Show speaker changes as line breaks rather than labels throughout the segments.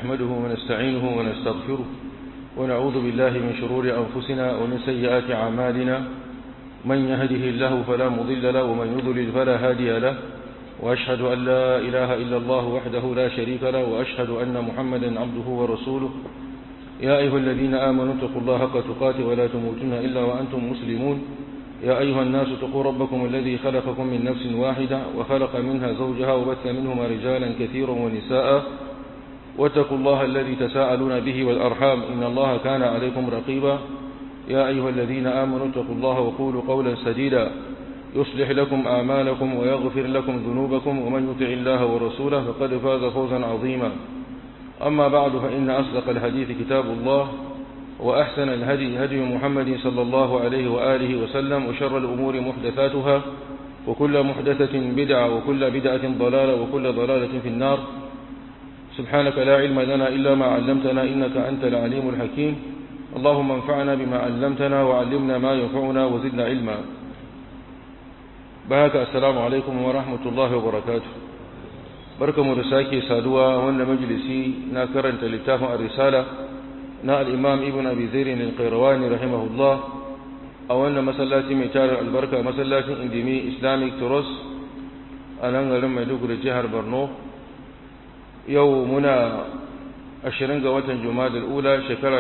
نحمده ونستعينه ونستغفره ونعوذ بالله من شرور أنفسنا ومن سيئات أعمالنا من يهده الله فلا مضل له ومن يضلل فلا هادي له وأشهد أن لا إله إلا الله وحده لا شريك له وأشهد أن محمدا عبده ورسوله يا أيها الذين آمنوا اتقوا الله حق تقاته ولا تموتن إلا وأنتم مسلمون يا أيها الناس اتقوا ربكم الذي خلقكم من نفس واحدة وخلق منها زوجها وبث منهما رجالا كثيرا ونساء واتقوا الله الذي تساءلون به والأرحام إن الله كان عليكم رقيبا يا أيها الذين آمنوا اتقوا الله وقولوا قولا سديدا يصلح لكم أعمالكم ويغفر لكم ذنوبكم ومن يطع الله ورسوله فقد فاز فوزا عظيما أما بعد فإن أصدق الحديث كتاب الله وأحسن الهدي هدي محمد صلى الله عليه وآله وسلم وشر الأمور محدثاتها وكل محدثة بدعة وكل بدعة ضلالة وكل ضلالة في النار سبحانك لا علم لنا إلا ما علمتنا إنك أنت العليم الحكيم اللهم انفعنا بما علمتنا وعلمنا ما ينفعنا وزدنا علما بهك السلام عليكم ورحمة الله وبركاته barkamu da sake saduwa wanda majalisi na karanta littafin ar-risala na al-imam ibn abi zair al-qayrawani rahimahullah a wannan masallaci mai tarin albarka masallacin indimi islamic trust a nan garin maiduguri jihar borno yau muna ashirin ga watan juma'a ula shekara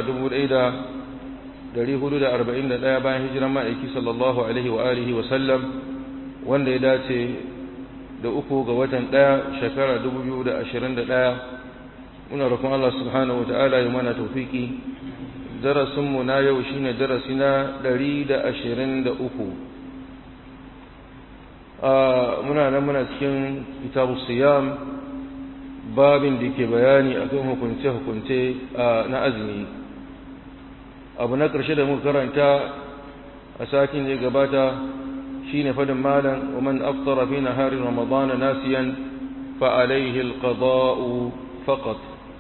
1441 bayan hijiran ma'aiki sallallahu alaihi wa alihi wa sallam wanda ya dace da uku ga watan ɗaya shekara 2021 muna roƙon Allah subhanahu wata'ala ya mana taufiki darasinmu na yau shine darasi na 123 muna nan muna cikin kitabu siyam babin da ke bayani akan hukunce-hukunce na azumi abu na ƙarshe da muka karanta a satin da ya gabata شين فدم مالا ومن أفطر في نهار رمضان ناسيا فعليه القضاء فقط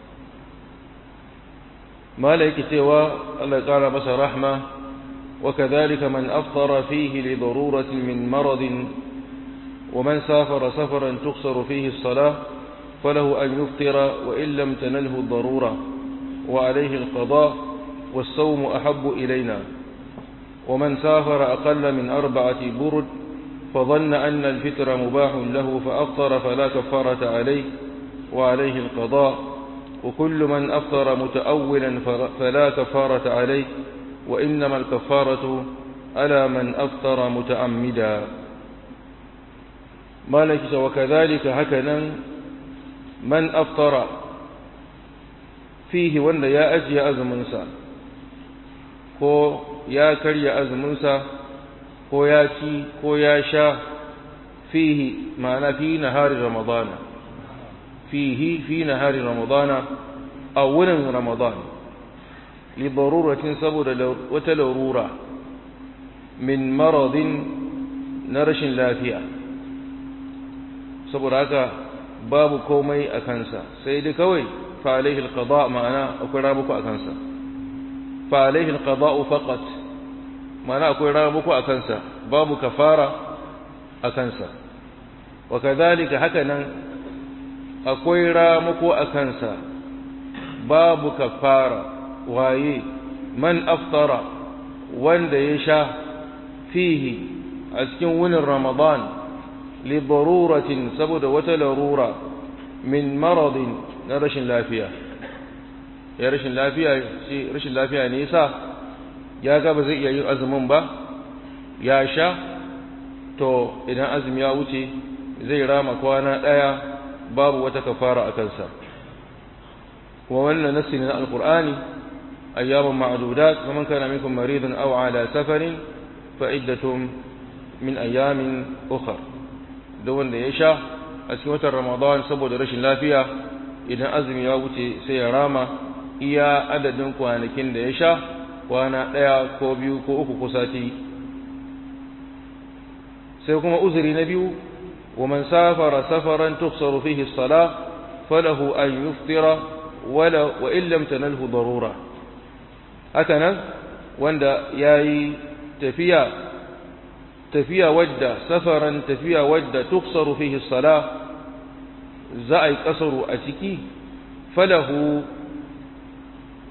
مالك سوى الله قال بس رحمة وكذلك من أفطر فيه لضرورة من مرض ومن سافر سفرا تقصر فيه الصلاة فله أن يفطر وإن لم تنله الضرورة وعليه القضاء والصوم أحب إلينا ومن سافر أقل من أربعة برد فظن أن الفطر مباح له فأفطر فلا كفارة عليه وعليه القضاء وكل من أفطر متأولا فلا كفارة عليه وإنما الكفارة على من أفطر متعمدا مالك وكذلك هكذا من أفطر فيه وأن يا أجي أزمنسا ko ya karya azuminsa ko ya ci ko ya sha fihi ma'ana fi nahari ramadana fihi fi nahari ramadana a wurin ramadan li daruratin saboda wata larura min maradin na rashin lafiya saboda haka babu komai a kansa sai dai kawai fa alaihi alqada ma'ana akwai rabuku a kansa فعليه القضاء فقط معنى أكوي رامكو أكنسا باب كفارة أكنسا وكذلك هكذا أكوي رامكو أكنسا باب كفارة وهي من أفطر وند يشا فيه أسكن ون رمضان لضرورة سبد وتلرورة من مرض نرش لا فيها ya rashin lafiya shi rashin lafiya ne yasa ya ga ba zai iya yin azumin ba ya sha to idan azumi ya wuce zai rama kwana daya babu wata kafara a kansa kuma wannan nassi ne na alqur'ani ayyaman ma'dudat faman kana minkum maridan aw ala safarin fa iddatun min ayamin ukhra da wanda ya sha a cikin watan ramadan saboda rashin lafiya idan azumi ya wuce sai ya rama iya adadin kwanakin da ya sha kwana ɗaya ko biyu ko uku ko sati sai kuma uzuri na biyu wa man safara safaran tufsaru fihi as-salah falahu an yuftira wala wa in lam tanalhu darura haka nan wanda yayi tafiya tafiya wadda safaran tafiya wadda tuksaru fihi as-salah za a yi kasaru a ciki falahu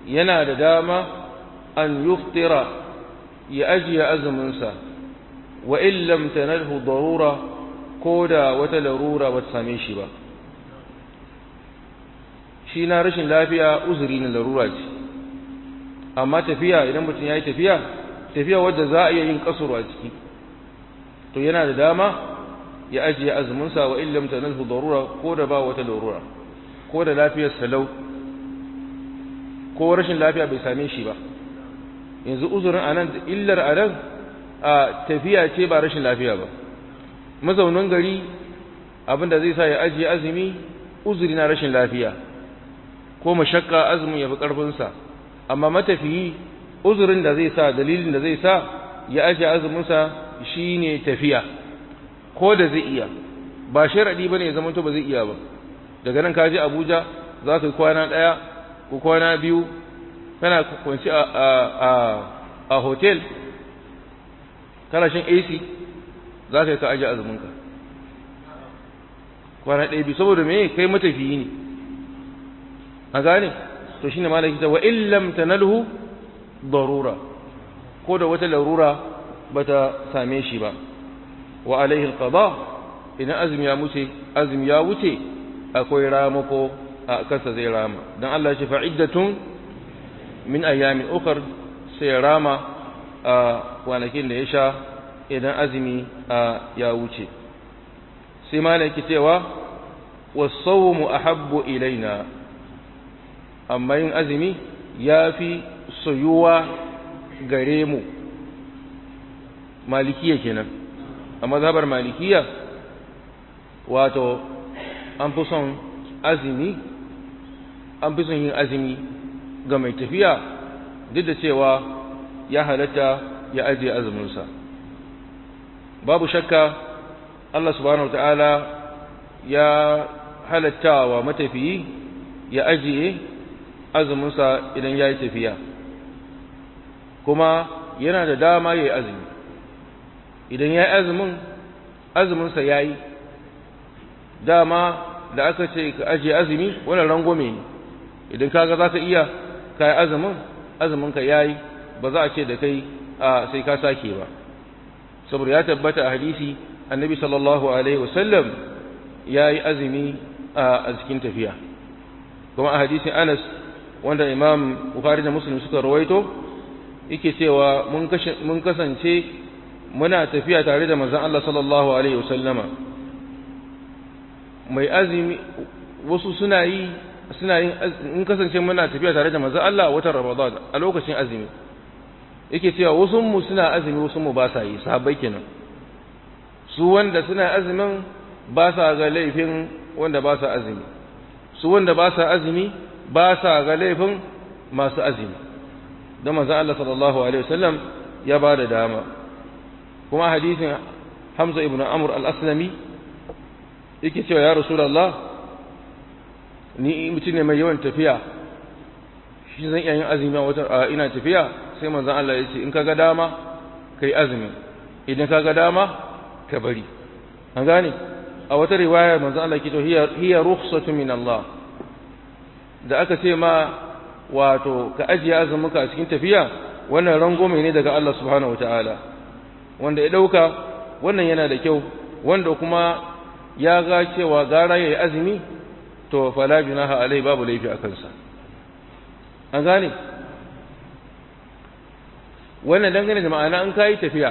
yana da dama an yuftira ya ajiye azuminsa wa in lam tanalhu darura ko da wata larura ba ta same shi ba shi na rashin lafiya uzuri na larura ce amma tafiya idan mutum ya yi tafiya tafiya wadda za a iya yin kasuru a ciki to yana da dama ya ajiye azuminsa wa in lam tanalhu darura ko da ba wata larura ko da lafiyar salau ko rashin lafiya bai same shi ba yanzu uzurin anan illar anan a tafiya ce ba rashin lafiya ba mazaunin gari abinda zai sa ya ajiye azumi uzuri na rashin lafiya ko mashakka azumin ya fi ƙarfinsa amma matafiyi uzurin da zai sa dalilin da zai sa ya ajiye azuminsa shine tafiya ko da zai iya ba sharaɗi ba ne ya zama ba zai iya ba daga nan ka je abuja za ka yi kwana ɗaya ko kwana biyu kana kwanci a hotel kana shan ac za ka yi ka ajiye azuminka kwana ɗaya biyu saboda me kai matafiyi ne a gane to shine malaki ta wa illam tanalhu darura ko da wata larura bata same shi ba wa alaihi alqada idan azumi ya wuce azumi ya wuce akwai ramako a kansa zai rama dan Allah ya ce fa'iddatun min ayyamin ukhra sai rama a kwanakin da ya sha idan azumi ya wuce sai malaki cewa was-sawmu ahabbu ilaina amma yin azumi ya fi soyuwa gare mu malikiya kenan a mazhabar malikiya wato an fi son azumi an fi son yin azumi ga mai tafiya duk da cewa ya halatta ya ajiye azuminsa babu shakka Allah subhanahu ta'ala ya halatta wa matafiyi ya ajiye azuminsa idan ya yi tafiya kuma yana da dama ya yi azumi idan ya yi azumin azuminsa ya yi dama da aka ce ka ajiye azumi wannan rangwame ne idan kaga za ka iya ka yi azumin azuminka ya yi ba za a ce da kai a sai ka sake ba saboda ya tabbata a hadisi annabi sallallahu alaihi wasallam ya yi azumi a cikin tafiya kuma a hadisin anas wanda imam bukhari da muslim suka rawaito yake cewa mun kasance muna tafiya tare da manzon Allah sallallahu alaihi wasallama mai azumi wasu suna yi suna yin in kasance muna tafiya tare da manzon Allah watan Ramadan a lokacin azumi yake cewa wasu mu suna azumi wasu mu ba sa yi sahabbai kenan su wanda suna azumin ba sa ga laifin wanda ba sa azumi su wanda ba sa azumi ba sa ga laifin masu azumi don manzon Allah sallallahu alaihi wasallam ya ba da dama kuma hadisin Hamza ibn Amr al-Aslami yake cewa ya Rasulullah ni mutum ne mai yawan tafiya shi zan iya yin azumi a wata ina tafiya sai manzon Allah ya ce in kaga dama kai azumi idan kaga dama ka bari an gane a wata riwaya manzon Allah ke to hiya hiya rukhsatu min Allah da aka ce ma wato ka ajiye azuminka a cikin tafiya wannan rangome ne daga Allah subhanahu wataala wanda ya dauka wannan yana da kyau wanda kuma ya ga cewa gara yayi azumi to fala junaha alai babu laifi a kansa an gane wannan dangane da ma'ana an kai tafiya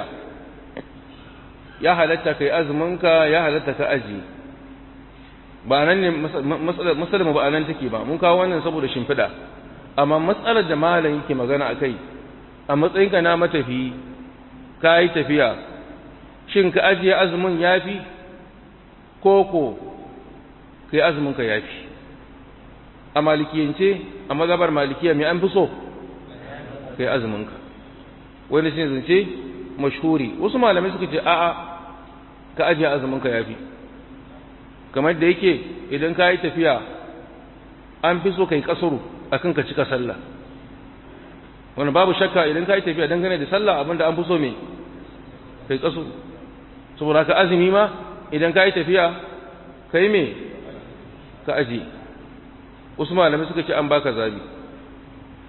ya halatta kai azuminka ya halatta ka aji ba nan ne matsalar ba nan take ba mun kawo wannan saboda shimfiɗa amma matsalar da malam yake magana akai a matsayinka na matafi ka yi tafiya shin ka ajiye azumin yafi koko kai azuminka yafi a malikiyance a mazhabar malikiya mai an fi so kai azuminka wani shi zance mashhuri wasu malamai suka ce a'a ka ajiye azumin ka yafi kamar da yake idan ka yi tafiya an fi so kai kasuru akan ka cika sallah wani babu shakka idan ka yi tafiya dangane da sallah abinda an fi so me kai kasuru saboda ka azumi ma idan ka yi tafiya kai me ka ajiye wasu malamai suka ce an baka zabi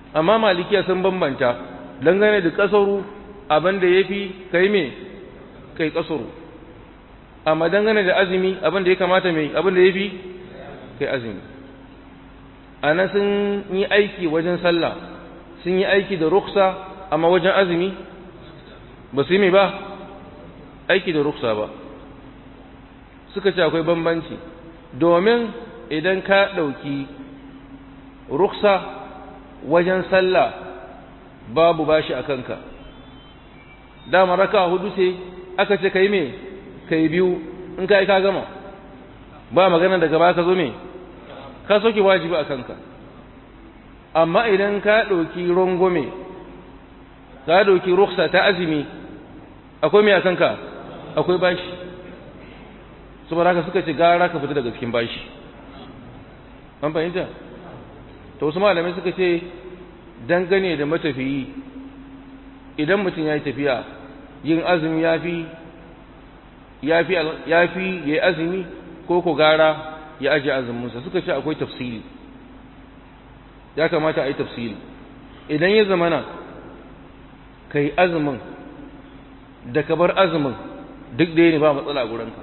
amma malikiya sun bambanta dangane da kasaru abin da ya fi kai me kai kasaru amma dangane da azumi abin da ya kamata mai abin da ya fi kai azumi a nan sun yi aiki wajen sallah sun yi aiki da ruksa amma wajen azumi ba su yi mai ba aiki da ruksa ba suka ce akwai bambanci domin idan ka ɗauki ruksa wajen sallah babu bashi a kanka dama raka hudu ce aka ce ka yi mai ka yi biyu in ka yi ka gama ba magana daga ba ka zo mai ka soke wajibi a kanka amma idan ka ɗauki rongome ka ɗauki ruksa ta azumi akwai mai a kanka akwai bashi saboda haka suka ce gara ka fita daga cikin bashi an fahimta to wasu malamai suka ce dangane da matafiyi idan mutum ya yi tafiya yin azumi ya fi ya fi ya yi azumi ko ko gara ya ajiye azuminsa suka ce akwai tafsiri ya kamata a yi tafsiri idan ya zamana ka yi azumin da ka bar azumin duk ɗaya ne ba matsala a gurinka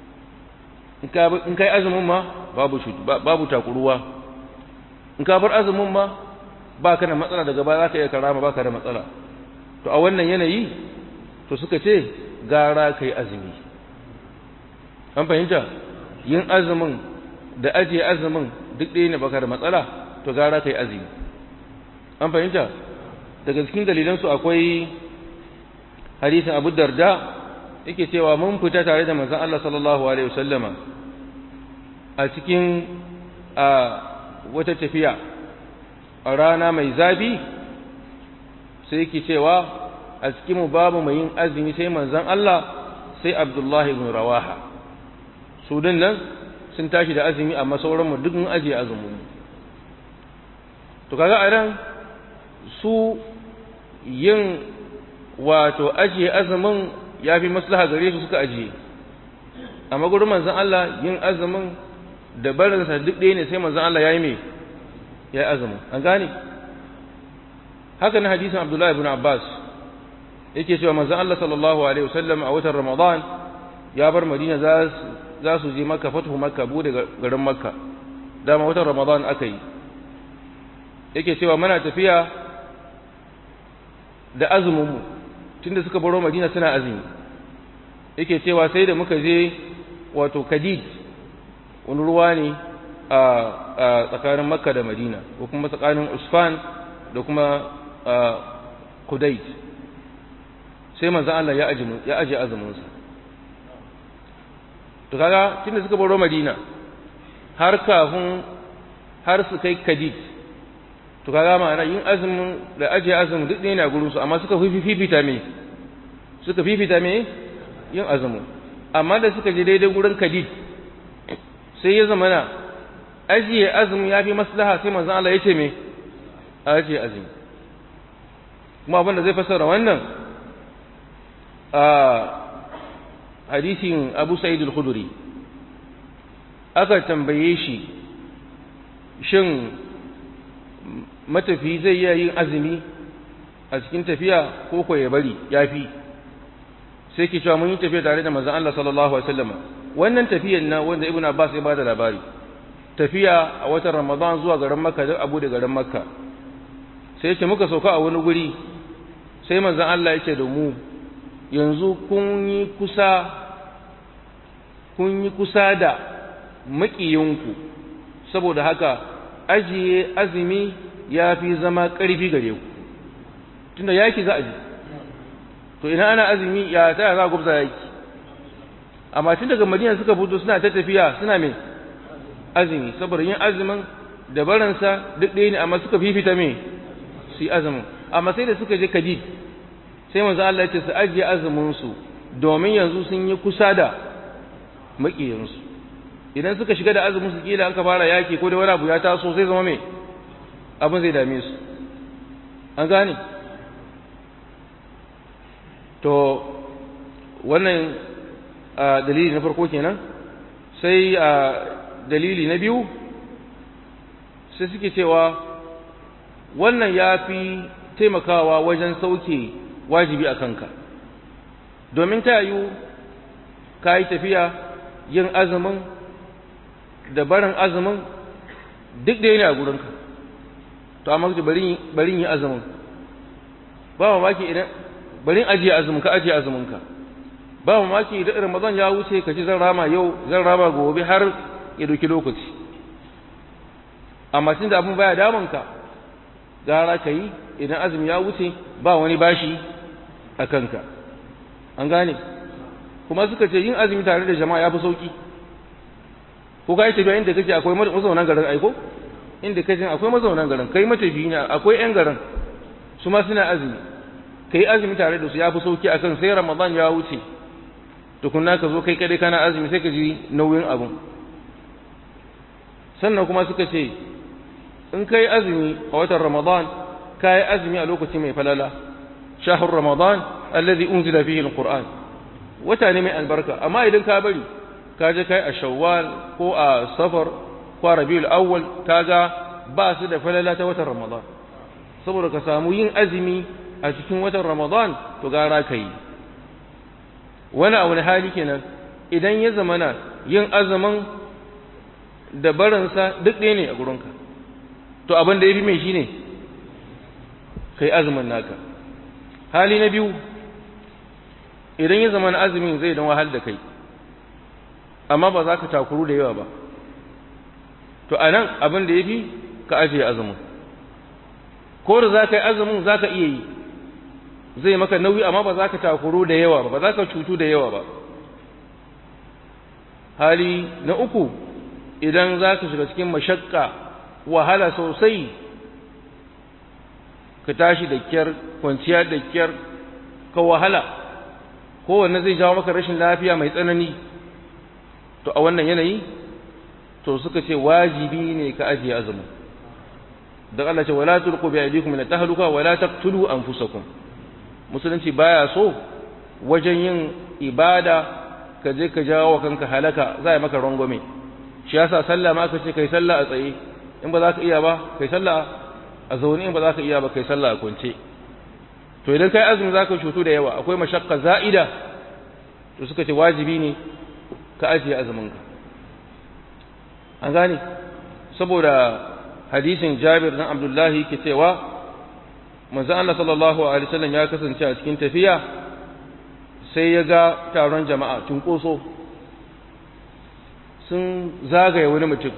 in ka yi azumin ma babu takuruwa in ka bar azumin ma ba ka da matsala daga baya za ka iya karama ba ka da matsala to a wannan yanayi to suka ce gara ka yi azumi an fahimta yin azumin da ajiye azumin duk ɗaya ne baka da matsala to gara ka yi azumi an fahimta daga cikin dalilansu akwai hadisin abu darda yake cewa mun fita tare da manzon Allah sallallahu alaihi wasallama a cikin a wata tafiya a rana mai zafi sai yake cewa a cikin mu babu mai yin azumi sai manzon Allah sai Abdullah ibn Rawaha su din nan sun tashi da azumi amma sauran mu duk mun ajiye azumin to kaga a ran su yin wato ajiye azumin ya fi maslaha gare su suka ajiye amma gurin manzon Allah yin azumin da barinsa duk ɗaya ne sai manzon Allah ya yi mai ya yi azumin an gane haka na hadisin Abdullahi ibn Abbas yake cewa manzon Allah sallallahu alaihi wasallam a watan Ramadan ya bar Madina za su je Makka fatuhu Makka bude garin Makka dama watan Ramadan aka yi yake cewa muna tafiya da azumin mu tunda suka baro Madina suna azumi yake cewa sai da muka je wato Kadid wani ruwa ne a tsakanin Makka da Madina ko kuma tsakanin Usfan da kuma Kudait sai manzon Allah ya aji ya aje azumin sa to kaga tunda suka baro Madina har kafin har su kai Kadid to kaga ma'ana yin azumin da ajiye azumin duk ne na gurin su amma suka fifita me suka fifita me yin azumin amma da suka je daidai gurin kadid sai ya zama na ajiye azumin ya fi maslaha sai manzon Allah ya ce me ajiye azumi kuma abin da zai fassara wannan a hadisin Abu Sa'id al-Khudri aka tambaye shi shin matafi zai iya yin azumi a cikin tafiya ko ko ya bari yafi sai ke cewa mun yi tafiya tare da manzon Allah sallallahu alaihi wasallam wannan tafiyan na wanda Ibn Abbas ya bada labari tafiya a watan Ramadan zuwa garin Makka da Abu da garin Makka sai ce muka sauka a wani guri sai manzon Allah yake da mu yanzu kun yi kusa kun yi kusa da maƙiyinku saboda haka ajiye azumi ya fi zama ƙarfi gare ku tunda yaki za a ji to ina ana azumi ya ta za a gubza yaki amma tun daga madina suka fito suna ta tafiya suna mai azumi saboda yin azumin da baransa duk ɗaya ne amma suka fifita mai su yi azumin amma sai da suka je kadid sai manzo Allah ya ce su ajiye azumin su domin yanzu sun yi kusa da maƙiyansu idan suka shiga da azumin su kila an ka fara yaki ko da wani abu ya taso sai zama mai abin zai dame su an gane to wannan dalili na farko kenan sai dalili na biyu sai suke cewa wannan ya fi taimakawa wajen sauke wajibi a kanka domin ta yiwu ka yi tafiya yin azumin da barin azumin duk da yana a gurinka to amma kace bari bari yi azumin ba mamaki idan bari ajiye azumin ka ajiye azumin ka ba mamaki idan Ramadan ya wuce ka ci zan rama yau zan rama gobe har ya doki lokaci amma tunda abin baya damun ka gara ka yi idan azumi ya wuce ba wani bashi a kanka an gane kuma suka ce yin azumi tare da jama'a ya fi sauki ko ka yi tafiya inda kake akwai mazaunan garin aiko inda kake akwai mazaunan garin kai matafiyi ne akwai yan garin su ma suna azumi kai azumi tare da su ya fi sauki akan sai ramadan ya wuce tukunna ka zo kai kadai kana azumi sai ka ji nauyin abun sannan kuma suka ce in kai azumi a watan ramadan ka yi azumi a lokaci mai falala shahar ramadan alladhi unzila fihi alquran wata ne mai albarka amma idan ka bari ka je kai a shawwal ko a safar ko a rabiul awwal kaga ba su da falala ta watan ramadan saboda ka samu yin azumi a cikin watan ramadan to gara ka yi wani a wani hali kenan idan ya zamana yin azumin da barinsa duk ɗaya ne a gurinka to abin da ya fi mai shi ne ka yi azumin naka hali na biyu idan ya zamana azumin zai don wahal da kai amma ba za ka takuru da yawa ba to a nan abin da ya fi ka ajiye azumin ko da za ka yi azumin za ka iya yi zai maka nauyi amma ba za ka takuru da yawa ba ba za ka cutu da yawa ba hali na uku idan za ka shiga cikin mashakka wahala sosai ka tashi da kyar kwanciya da kyar ka wahala kowanne zai jawo maka rashin lafiya mai tsanani to a wannan yanayi to suka ce wajibi ne ka ajiye azumin don Allah ce wala tulqu bi aydikum min tahluka wala taqtulu anfusakum musulunci baya so wajen yin ibada ka je ka jawo kanka halaka za a maka rangwame shi yasa sallah ma aka ce kai sallah a tsaye in ba za ka iya ba kai sallah a zaune in ba za ka iya ba kai sallah a kwance to idan kai azumi za ka cutu da yawa akwai mashakka za'ida to suka ce wajibi ne ka ajiye azuminka an gane saboda hadisin jabir dan abdullahi ke cewa manzo Allah sallallahu alaihi wasallam ya kasance a cikin tafiya sai ya ga taron jama'a tunkoso sun zagaye wani mutum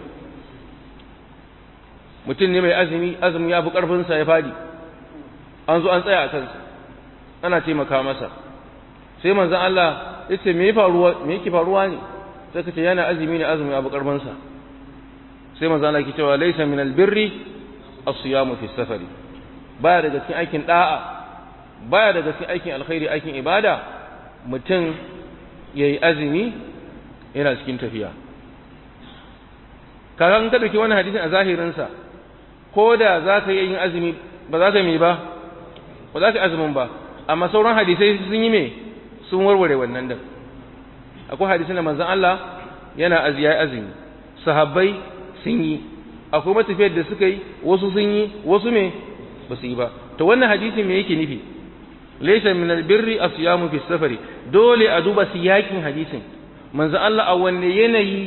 mutum ne mai azumi azumi ya fi ƙarfinsa ya fadi an zo an tsaya a kansa ana taimaka masa sai manzon Allah ya ce me yake faruwa ne sai ka ce yana azumi ne azumi ya fi ƙarfinsa sai manzon Allah ke cewa laisa min albirri as-siyamu fi safari baya daga cikin aikin da'a baya daga cikin aikin alkhairi aikin ibada mutum yayi azumi yana cikin tafiya kaga in ka dauki wannan hadisin a zahirin sa ko da za ka yi yin azumi ba za ka yi ba ba za ka yi azumin ba amma sauran hadisai sun yi me sun warware wannan da akwai hadisin da manzon Allah yana aziya azumi sahabbai sun yi akwai matafiyar da suka yi wasu sun yi wasu me ba su yi ba to wannan hadisi me yake nufi laysa min albirri asyamu fi safari dole a duba siyakin hadisin manzo Allah a wanne yanayi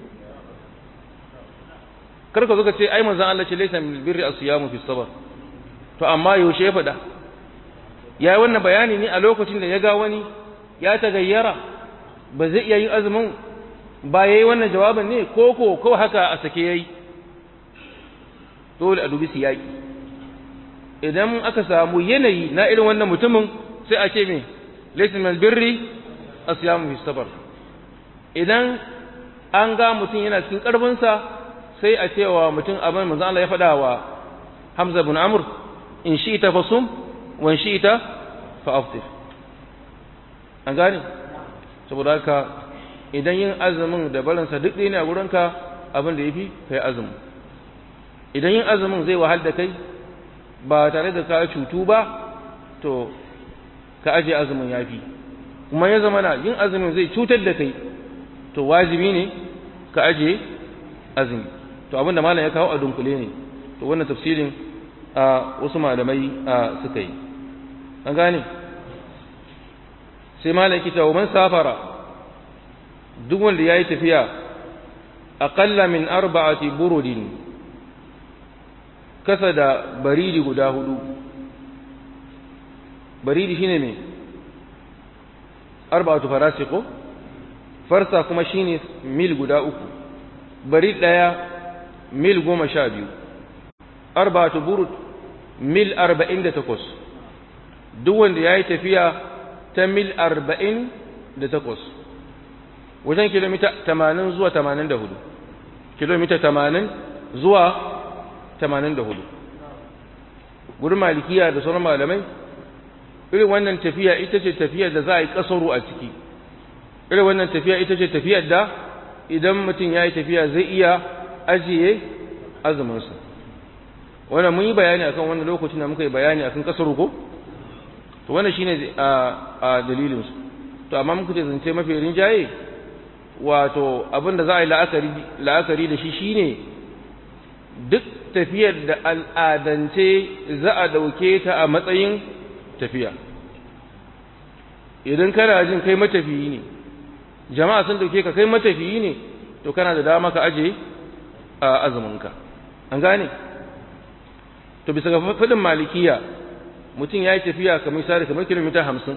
karka zo ka ce ai manzo Allah ce laysa min albirri asyamu fi safar to amma yaushe ya fada yayi wannan bayani ne a lokacin da ya ga wani ya tagayyara ba zai iya yin azumin ba yayi wannan jawabin ne ko ko ko haka a sake yayi dole a dubi siyaki idan aka samu yanayi na irin wannan mutumin sai a ce me laysa min birri asyamu fi sabr idan an ga mutum yana cikin karfin sa sai a cewa mutum abin manzo Allah ya faɗa wa Hamza ibn Amr in shi'ta fasum wa in shi'ta fa aftir an gane saboda haka idan yin azumin da barinsa duk ɗaya ne a gurinka abin da yafi kai azumi idan yin azumin zai wahal da kai ba tare da ka cutu ba to ka aje azumin yafi kuma ya zama na yin azumin zai cutar da kai to wajibi ne ka aje azumi to abinda malam ya kawo a dunkule ne to wannan tafsirin a wasu malamai suka yi an gane sai malaki ta man safara duk wanda ya yi tafiya aƙalla min arba'ati burudin kasa da baridi guda hudu baridi shine me arba'atu farasi ko farsa kuma shine mil guda uku barid daya mil goma sha biyu arba'atu burud mil arba'in da takwas duk wanda ya yi tafiya ta mil arba'in da takwas wajen kilomita tamanin zuwa tamanin da hudu kilomita tamanin zuwa tamanin da hudu gudun malikiya da sauran malamai irin wannan tafiya ita ce tafiyar da za a yi kasaru a ciki irin wannan tafiya ita ce tafiyar da idan mutum ya yi tafiya zai iya ajiye azuminsa wannan mun yi bayani akan wannan lokacin da muka yi bayani akan kasaru ko to wannan shine a dalilinsu to amma muka ce zance mafi rinjaye wato abin da za a yi la'akari da shi shine duk tafiyar da al'adance za a dauke ta a matsayin tafiya idan kana jin kai matafiyi ne jama'a sun dauke ka kai matafiyi ne to kana da dama ka aje a azuminka an gane to bisa ga fadin malikiya mutum ya yi tafiya kamar misali kamar kilomita hamsin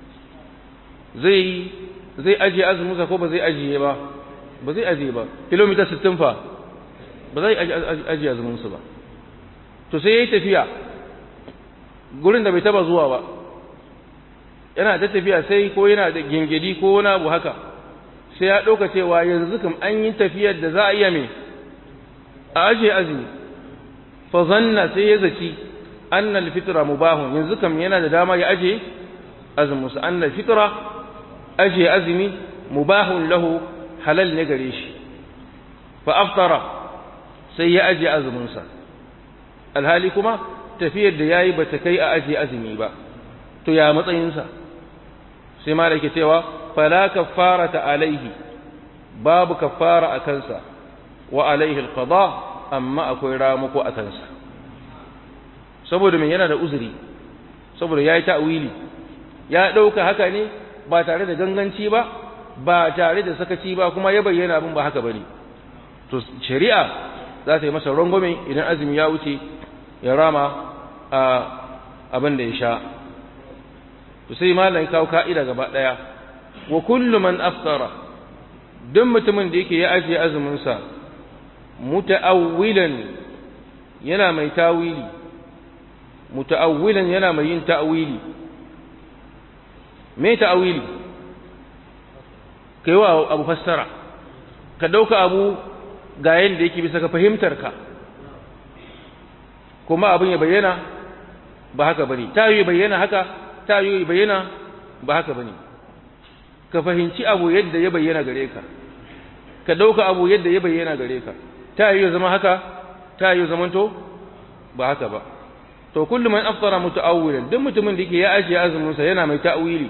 zai zai ajiye azuminsa ko ba zai ajiye ba ba zai ajiye ba kilomita sittin fa ba zai ajiye azuminsa ba to sai ya yi tafiya gurin da bai taba zuwa ba yana ta tafiya sai ko yana da gingidi ko wani abu haka sai ya ɗauka cewa yanzu kam an yi tafiyar da za a iya mai a ajiye azumi fa zanna sai ya zaci annal fitra mubahun yanzu kam yana da dama ya ajiye azuminsa annal fitra ajiye azumi mubahun lahu halal ne gare shi fa aftara sai ya ajiye azuminsa alhali kuma tafiyar da yayi bata kai a ajiye azumi ba to ya matsayinsa sai ma ke cewa fala kaffarata alaihi babu kaffara a kansa wa alaihi alqada amma akwai ramuko a kansa saboda me yana da uzuri saboda yayi ta'wili ya dauka haka ne ba tare da ganganci ba ba tare da sakaci ba kuma ya bayyana abin ba haka bane to shari'a za ta yi masa rangwame idan azumi ya wuce ya rama a abin da ya sha to sai malam kawo ka'ida gaba daya wa kullu man aftara duk mutumin da yake ya ajiye azumin sa muta'awwilan yana mai tawili muta'awwilan yana mai yin ta'wili me ta'wili kai wa abu fassara ka dauka abu ga yanda yake bisa ka fahimtar ka kuma abin ya bayyana ba haka bane ta yi bayyana haka ta yi bayyana ba haka bane ka fahimci abu yadda ya bayyana gare ka ka dauka abu yadda ya bayyana gare ka ta yi zama haka ta yi zaman to ba haka ba to kullu man aftara muta'awwilan duk mutumin da yake ya ajiye azumin sa yana mai ta'wili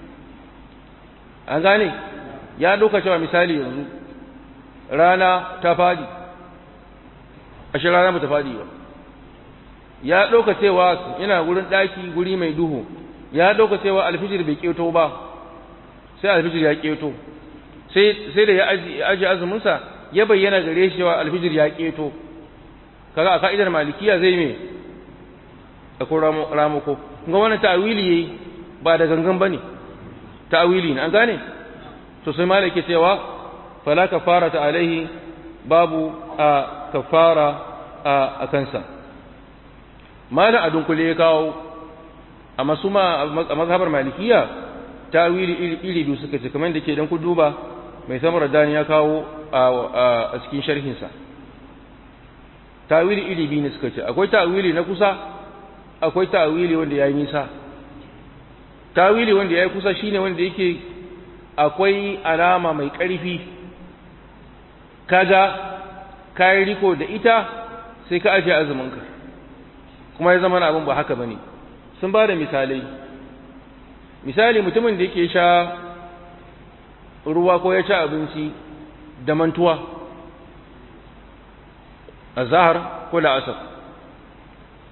an gane ya dauka cewa misali yanzu rana ta fadi ashe rana ba ta fadi ba ya dauka cewa yana gurin daki guri mai duhu ya dauka cewa alfijir bai keto ba sai alfijir ya keto sai sai da ya ajiye azumin sa ya bayyana gare shi cewa alfijir ya keto kaga a ka'idar malikiya zai me akwai ramako kuma wannan ta'awili yayi ba da gangan bane ta'awili ne an gane to sai malaki cewa fala kafarata alaihi babu a kafara a kansa malam adun kule ya kawo amma su ma a mazhabar malikiya ta'awili iri iri biyu suka ce kamar da ke dan ku duba mai samar dani ya kawo a cikin sharhinsa ta'awili iri biyu ne suka ce akwai ta'awili na kusa akwai ta'awili wanda yayi nisa ta'awili wanda yayi kusa shine wanda yake akwai alama mai ƙarfi kaga kai riko da ita sai ka aje azuminka kuma ya zama abin ba haka bane sun ba da misalai misali mutumin da yake sha ruwa ko ya ci abinci da mantuwa a zahar ko la'asar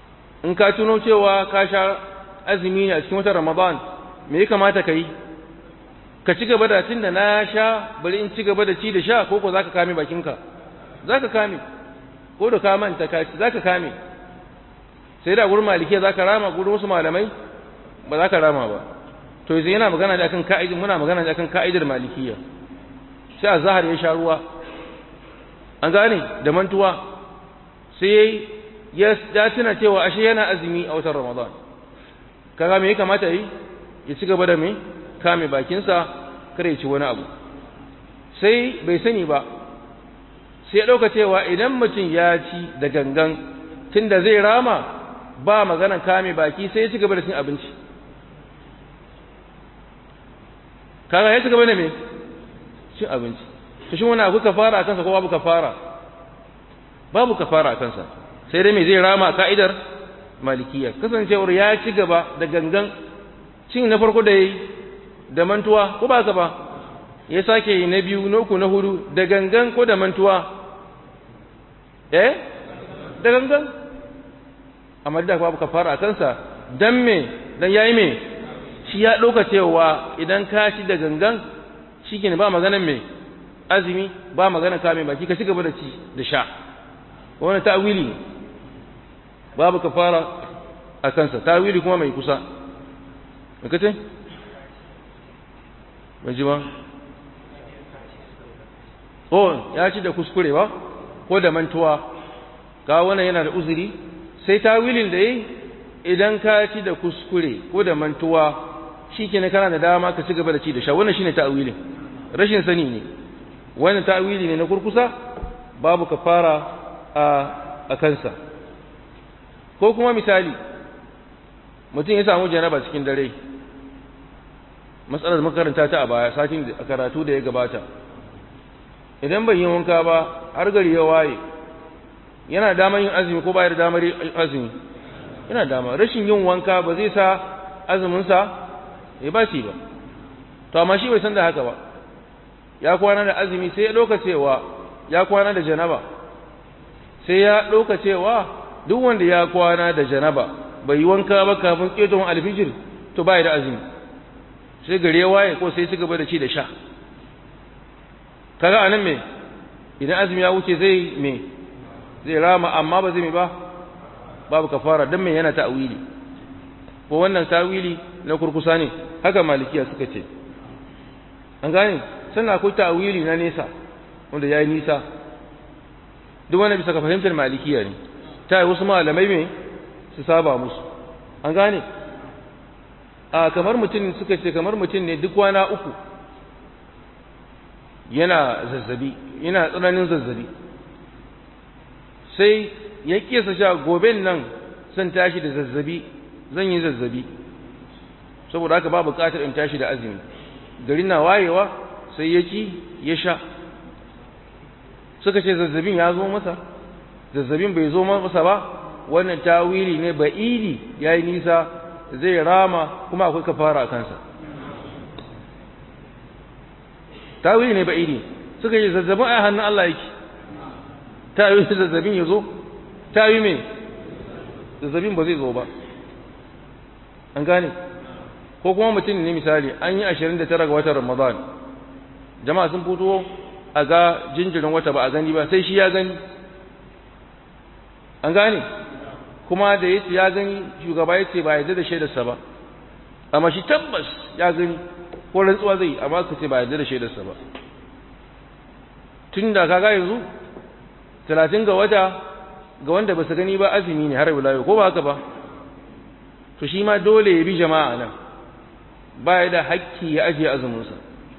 in ka tuno cewa ka sha azumi ne a cikin watan ramadan me ya kamata ka yi ka ci gaba da tun da na sha bari in ci gaba da ci da sha ko ko za ka kame bakinka za ka kame ko da ka manta ka za ka kame sai da gurin malikiya za ka rama gurin wasu malamai ba za ka rama ba to yanzu yana magana da akan ka'idin muna magana da akan ka'idar malikiya sai a zahar ya sha ruwa an gane da mantuwa sai ya tuna cewa ashe yana azumi a watan ramadan kaga me ya kamata yi ya ci gaba da me kame bakinsa kare ya ci wani abu sai bai sani ba sai ya ɗauka cewa idan mutum ya ci da gangan tunda zai rama ba maganan kame baki sai ya ci gaba da cin abinci kaga ya ci gaba da me cin abinci to shi wani abu kafara a kansa ko babu kafara babu kafara a kansa sai dai me zai rama ka'idar malikiya kasancewar ya ci gaba da gangan cin na farko da yayi da mantuwa ko ba ka ba ya sake yi na biyu na uku na hudu da gangan ko da mantuwa eh da gangan amma da babu kafara a kansa dan me dan yayi me shi ya dauka cewa idan ka ci da gangan shikenan ba maganan me azumi ba maganan kame baki ka ci gaba da ci da sha wannan ta'wili babu kafara a kansa ta'wili kuma mai kusa kace ban ji ba oh ya ci da kuskure ba ko da mantuwa ga wannan yana da uzuri sai tawilin da yi idan ka ci da kuskure ko da mantuwa shikenan kana da dama ka ci gaba da ci da sha wannan shine ta'wilin rashin sani ne wannan ta'wili ne na kurkusa babu kafara a a kansa ko kuma misali mutum ya samu janaba cikin dare matsalar makaranta ta a baya satin a karatu da ya gabata idan bai yi wanka ba har gari ya waye yana damar yin azumi ko bayar damar yin azumi yana dama rashin yin wanka ba zai sa azuminsa ya ba shi ba to amma shi bai san da haka ba ya kwana da azumi sai ya ɗauka cewa ya kwana da janaba sai ya ɗauka cewa duk wanda ya kwana da janaba bai yi wanka ba kafin ƙetowar alfijir to bai da azumi sai gari ya waye ko sai ci gaba da ci da sha kaga anan me idan azumi ya wuce zai me zai rama amma ba zai me ba babu kafara dan me yana ta'wili ko wannan ta'wili na kurkusa ne haka malikiya suka ce an gane sannan akwai ta'wili na nesa wanda yayi nisa duk wanda bisa ka fahimtar malikiya ne ta yi wasu malamai me su saba musu an gane a kamar mutum suka ce kamar mutum ne duk kwana uku yana zazzabi yana tsananin zazzabi sai ya kesa sha goben nan zan tashi da zazzabi zan yi zazzabi saboda haka ba buƙatar in tashi da azumi gari na wayewa sai ya ci ya sha suka ce zazzabin ya zo masa zazzabin bai zo masa ba wannan tawili ne ba'idi yayi nisa zai rama kuma akwai kafara a kansa tawili ne ba'idi suka yi zazzabin a hannun Allah yake ta yi zazzabin ya zo ta yi mai zazzabin ba zai zo ba an gane ko kuma mutum ne misali an yi ashirin da tara ga watan ramadan jama'a sun fito a ga jinjirin wata ba a gani ba sai shi ya gani an gane kuma da yace ya gani shugaba yace ba yarda da shaidarsa ba amma shi tabbas ya gani ko rantsuwa zai amma ka ce ba yarda da shaidarsa ba tun da kaga yanzu talatin ga wata ga wanda ba su gani ba azumi ne har yau ko ba haka ba to shi ma dole ya bi jama'a nan ba ya da hakki ya ajiye azuminsa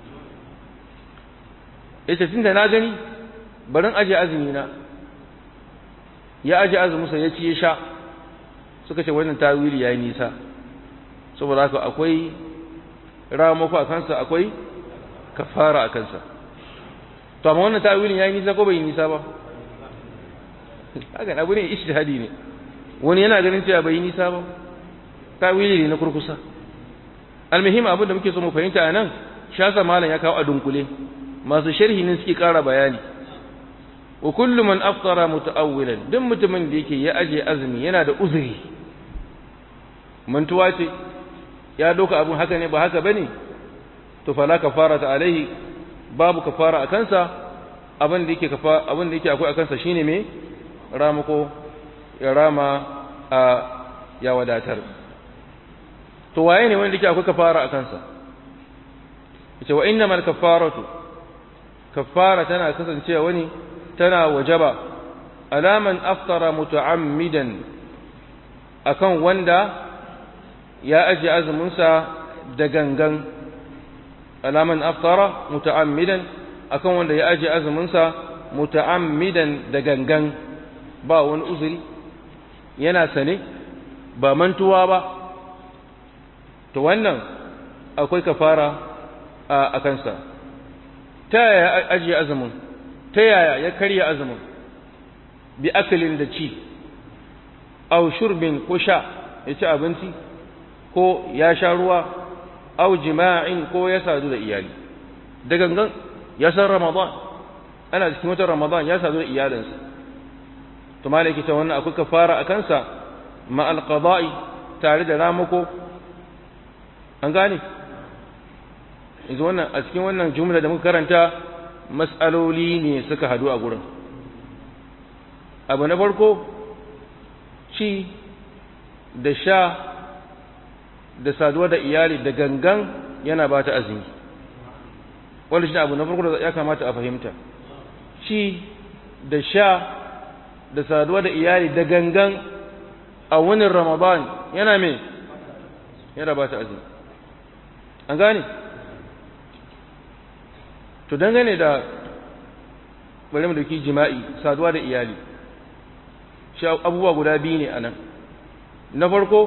yace tun da na gani barin ajiye azumi na ya ajiye azuminsa ya ci ya sha suka ce wannan tawili yayi nisa saboda haka akwai ramako a kansa akwai kafara a kansa to amma wannan tawilin yayi nisa ko bai nisa ba haka abu ne ijtihadi ne wani yana ganin cewa bai nisa ba tawili ne na kurkusa almuhim abin da muke so mu fahimta a nan shasa malam ya kawo a dunkule masu sharhi ne suke ƙara bayani wa kullu man aftara muta'awwilan duk mutumin da yake ya aje azumi yana da uzuri mantuwa ce ya doka abin haka ne ba haka bane to fala kafara ta alaihi babu kafara a kansa abin da yake kafa abin da yake akwai a kansa shine me ramuko ya rama a ya wadatar to waye ne wanda yake akwai kafara a kansa yace wa innamal kafaratu kafara tana kasancewa wani tana wajaba alaman aftara muta'ammidan akan wanda ya aje azuminsa da gangan alaman aftara muta'ammidan akan wanda ya aje azuminsa muta'ammidan da gangan ba wani uzuri yana sane ba mantuwa ba to wannan akwai kafara a kansa ta yaya ajiye azumin ta yaya ya karya azumin bi akalin da ci au shurbin ko sha ya ci abinci ko ya sha ruwa au jima'in ko ya sadu da iyali da gangan ya san ramadan ana cikin watan ramadan ya sadu da iyalinsa to malaki ta wannan akwai kafara a kansa ma alqada'i tare da ramako an gane yanzu wannan a cikin wannan jumla da muka karanta mas'aloli ne suka hadu a gurin abu na farko ci da sha da saduwa da iyali da gangan yana ba ta azumi wanda shi abu na farko da ya kamata a fahimta ci da sha da saduwa da iyali da gangan a wani ramadan yana mai yana ba ta azumi an gane to dangane da bari mu dauki jima'i saduwa da iyali shi abubuwa guda biyu ne anan na farko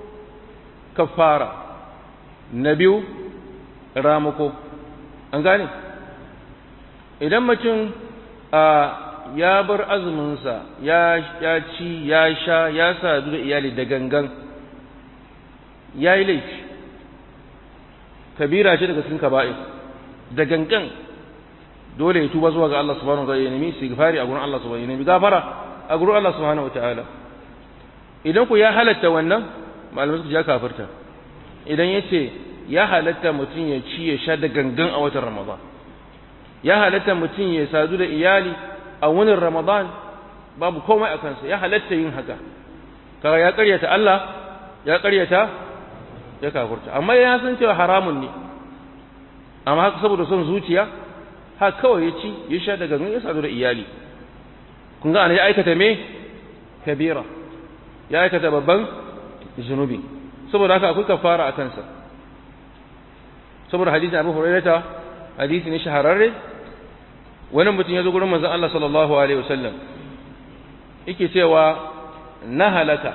kafara na biyu ramuko an gane idan mutum a ya bar azuminsa ya ya ci ya sha ya sadu da iyali da gangan ya yi laifi kabira ce daga cikin kaba'ir da gangan dole ya tuba zuwa ga Allah subhanahu wa ta'ala ya nemi istighfari a gurin Allah subhanahu wa ta'ala ya nemi gafara a gurin Allah subhanahu wa ta'ala idan ku ya halatta wannan malamai su ya kafirta idan ya ce ya halatta mutum ya ci ya sha da gangan a watan Ramadan ya halatta mutum ya sadu da iyali a wani Ramadan babu komai a kansa ya halatta yin haka kaga ya karyata Allah ya karyata ya kafirta amma ya san cewa haramun ne amma haka saboda son zuciya haka kawai ya ci ya sha da gangan ya sadu da iyali kun ga ana ya aikata me kabira ya aikata babban zunubi saboda haka akwai kafara a kansa saboda hadisin Abu Hurairah hadisi ne shahararre wani mutum ya zo gurin manzon Allah sallallahu alaihi wasallam yake cewa na halaka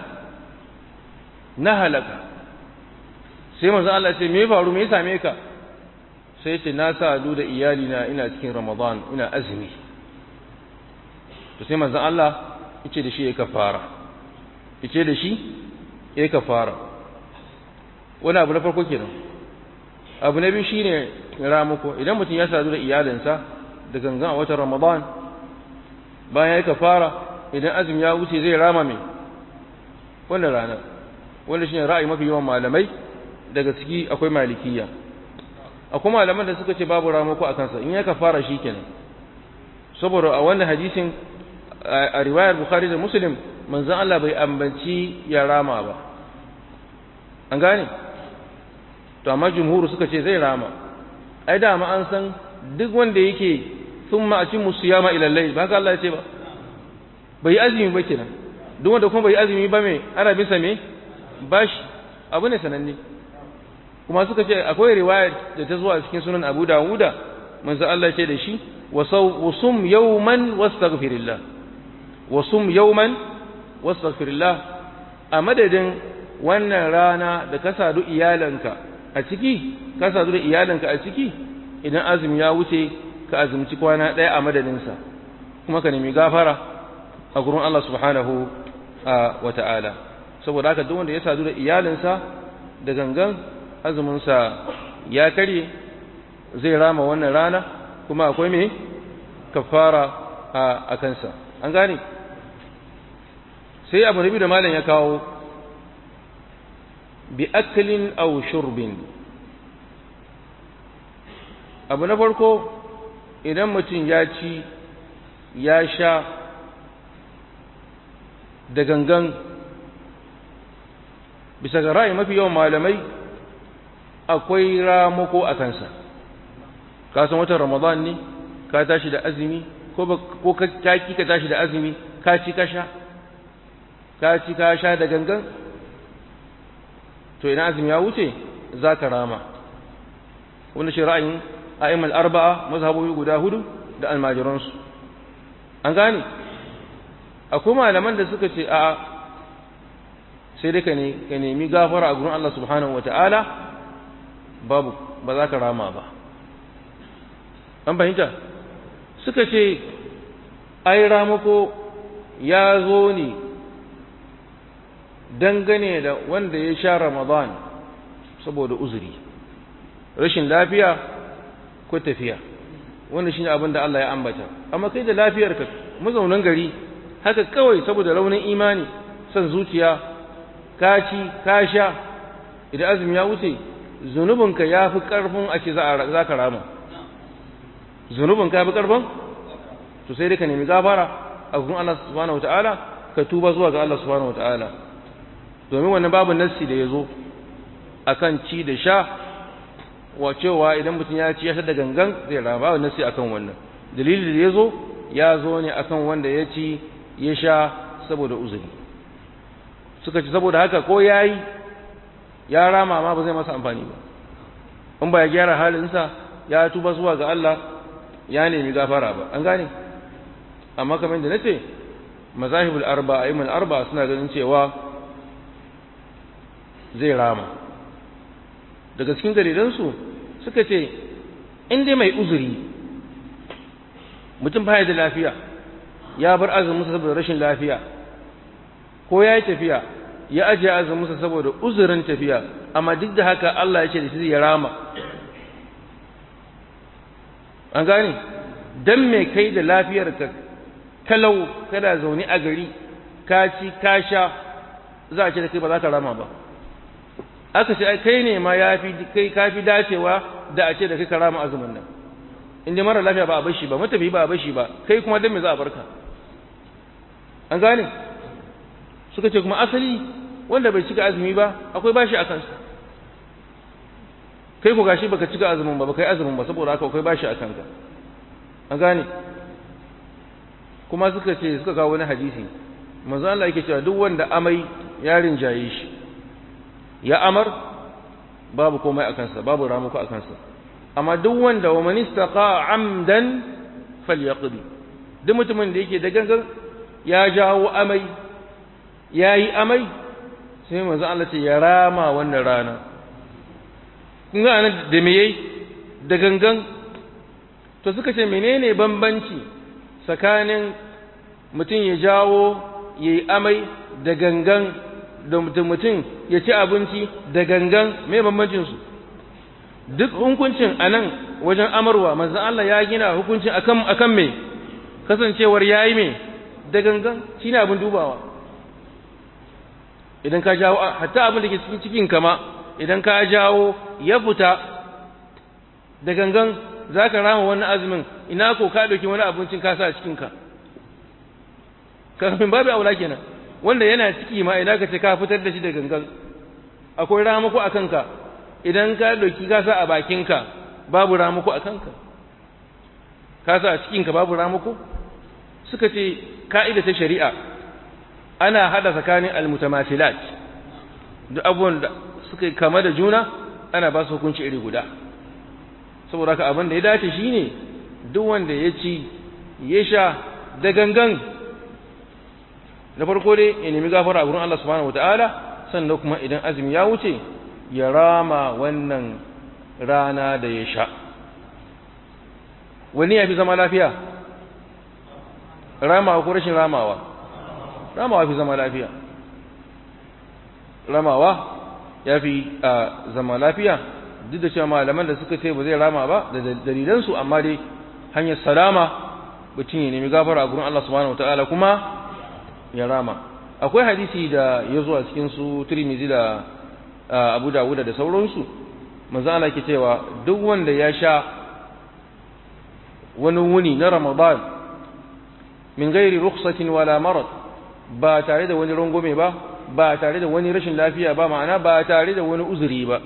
na halaka sai manzon Allah ya ce me faru me ya same ka sai ya ce na sadu da iyali na ina cikin Ramadan ina azumi to sai manzon Allah yace da shi ya kafara yace da shi ya kafara wani abu na farko kenan abu na biyu shine ramuko idan mutum ya sadu da iyalinsa da gangan a watan Ramadan bayan ya kafara idan azumi ya wuce zai rama mai wannan rana wanda shine ra'ayi mafi yawan malamai daga ciki akwai malikiya akwai malaman da suka ce babu ramako a kansa in ya kafara kenan saboda a wannan hadisin a riwayar bukhari da muslim manzon Allah bai ambanci ya rama ba an gane to amma jumhuru suka ce zai rama ai da ma an san duk wanda yake thumma atimmu siyama ila layl ba haka Allah ya ce ba bai azumi ba kenan duk wanda kuma bai azumi ba me ana bisa me bashi abu ne sananne kuma suka ce akwai riwaya da ta zuwa cikin sunan Abu Dawuda manzo Allah ce da shi wasum yawman wastaghfirillah wasum yawman wastaghfirillah a madadin wannan rana da ka sadu iyalanka a ciki ka sadu da iyalanka a ciki idan azumi ya wuce ka azumci kwana ɗaya a madadinsa kuma ka nemi gafara a gurin Allah subhanahu wa ta'ala saboda haka duk wanda ya sadu da iyalinsa da gangan azuminsa ya karye zai rama wannan rana kuma akwai me kafara a kansa an gane sai abu nabi da malam ya kawo bi aklin aw shurbin abu na farko idan mutum ya ci ya sha da gangan bisa ga ra'ayi mafi yawan malamai akwai ramako a kansa ka san watan ramadan ne ka tashi da azumi ko ka ki ka tashi da azumi ka ci ka sha ka ci ka sha da gangan to ina azumi ya wuce za ka rama wanda shi ra'ayin a'immal arba'a mazhabobi guda hudu da almajiransu an gane akwai malaman da suka ce a sai dai ka nemi gafara a gurin Allah subhanahu wa ta'ala babu ba za ka rama ba an fahimta suka ce ai ramako ya zo ne dangane da wanda ya sha ramadan saboda uzuri rashin lafiya ko tafiya wanda shine abin da Allah ya ambata amma kai da lafiyarka mazaunan gari haka kawai saboda raunin imani san zuciya ka ci ka sha idan azumi ya wuce zunubinka ya fi ƙarfin a ce za ka rama zunubinka ya fi ƙarfin to sai dai ka nemi gafara a gurin Allah subhanahu wata'ala ka tuba zuwa ga Allah subhanahu wata'ala domin wannan babu nassi da ya zo a kan ci da sha wa cewa idan mutum ya ci ya sha da gangan zai rama babu nassi akan wannan dalilin da ya zo ya zo ne akan wanda ya ci ya sha saboda uzuri suka ci saboda haka ko ya yi ya rama ma ba zai masa amfani ba in ba ya gyara halinsa ya tuba zuwa ga Allah ya nemi gafara ba an gane amma kamar da nace mazahibul arba ayyul arba suna ganin cewa zai rama daga cikin dalilansu suka ce in dai mai uzuri mutum baya da lafiya ya bar azumin saboda rashin lafiya ko ya yi tafiya ya ajiye azuminsa saboda uzurin tafiya amma duk da haka Allah ya ce da shi ya rama an gane dan me kai da lafiyarka kalau kada zaune a gari ka ci ka sha za a ce da kai ba za ka rama ba aka ce ai kai ne ma ya fi kai ka fi dacewa da a ce da kai ka rama azumin nan in dai mara lafiya ba a bashi ba matafi ba a bashi ba kai kuma dan me za a barka an gane suka ce kuma asali wanda bai cika azumi ba akwai bashi a kansa kai ku gashi baka cika azumin ba baka yi azumin ba saboda haka akwai bashi a kanka an gane kuma suka ce suka kawo wani hadisi manzo Allah yake cewa duk wanda amai ya rinjaye shi ya amar babu komai a kansa babu ramuku a kansa amma duk wanda wa man istaqa amdan falyaqdi duk mutumin da yake da gangan ya jawo amai ya yi amai sai manzo Allah ce ya rama wannan rana kun ga anan da me yayi da gangan to suka ce menene bambanci tsakanin mutum ya jawo ya yi amai da gangan da mutum ya ci abinci da gangan me bambancin su duk hukuncin anan wajen amarwa manzo Allah ya gina hukuncin akan akan me kasancewar yayi me da gangan shine abin dubawa idan ka jawo hatta abin da ke cikin cikin kama idan ka jawo ya fita da gangan za ka rama wannan azumin ina ko ka ɗauki wani abincin ka sa a cikinka kafin babu aula kenan wanda yana ciki ma idan ka ce ka fitar da shi da gangan akwai ramako a kanka idan ka ɗauki ka sa a bakinka babu ramako a kanka ka sa a cikinka babu ramako suka ce ka'ida ta shari'a ana hada tsakanin almutamasilat duk abubuwan da suka kama da juna ana ba su hukunci iri guda saboda haka abin da ya dace shine duk wanda ya ci ya sha da gangan na farko dai ya nemi gafara a gurin Allah subhanahu wataala sannan kuma idan azumi ya wuce ya rama wannan rana da ya sha wani ya fi zama lafiya ramawa ko rashin ramawa ramawa fi zama lafiya ramawa ya fi zama lafiya duk da cewa malaman da suka ce ba zai rama ba da dalilansu amma dai hanyar salama mutum ya nemi gafara a gurin Allah subhanahu wataala kuma ya rama akwai hadisi da ya zo a cikin su Tirmidhi da abu dawuda da sauransu manzo Allah ke cewa duk wanda ya sha wani wuni na ramadan min gairi rukhsatin wala marad ba tare da wani rungume ba ba tare da wani rashin lafiya ba ma'ana ba tare da wani uzuri ba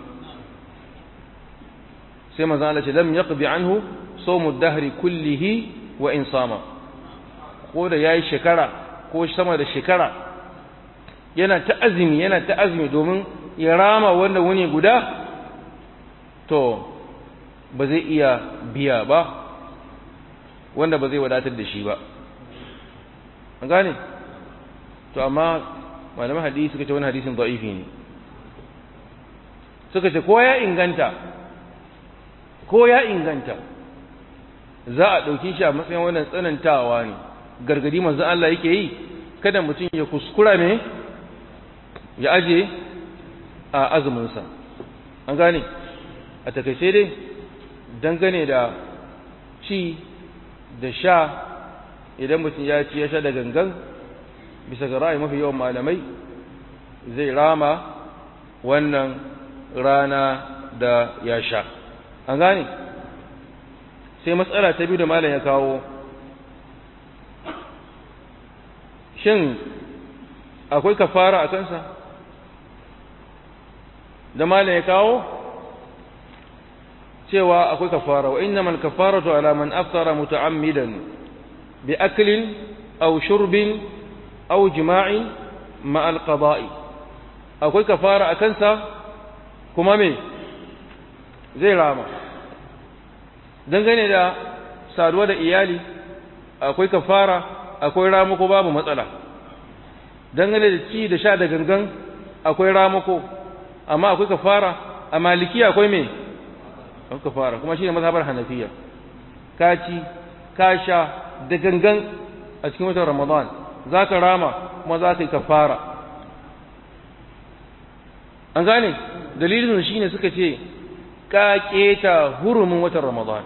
sai manzo Allah ce lam yaqdi anhu sawmu dahri kullihi wa in sama ko da yayi shekara ko sama da shekara yana ta azumi yana ta azumi domin ya rama wanda wuni guda to ba zai iya biya ba wanda ba zai wadatar da shi ba an gane to amma malaman hadisi suka ce wani hadisin da'ifi ne suka ce ko ya inganta ko ya inganta za a ɗauki shi a matsayin wannan tsanantawa ne gargadi manzon Allah yake yi kada mutum ya kuskura ne ya aje a azuminsa an gane a takaice dai dangane da ci da sha idan mutum ya ci ya sha da gangan bisa ga ra'ayi mafi yawan malamai zai rama wannan rana da ya sha an gane sai matsala ta biyu da malam ya kawo shin akwai kafara a kansa da malam ya kawo cewa akwai kafara wa innamal kafaratu ala man aftara muta'ammidan bi aklin aw shurbin aw jima'in ma al qada'i akwai kafara a kansa kuma me zai rama dangane da saduwa da iyali akwai kafara akwai ramako babu matsala dangane da ci da sha da gangan akwai ramako amma akwai kafara a maliki akwai me akwai kafara kuma shine mazhabar hanafiya ka ci ka sha da gangan a cikin watan ramadan zaka rama kuma zaka yi kafara an gane dalilin shine suka ce ka keta hurumin watan ramadan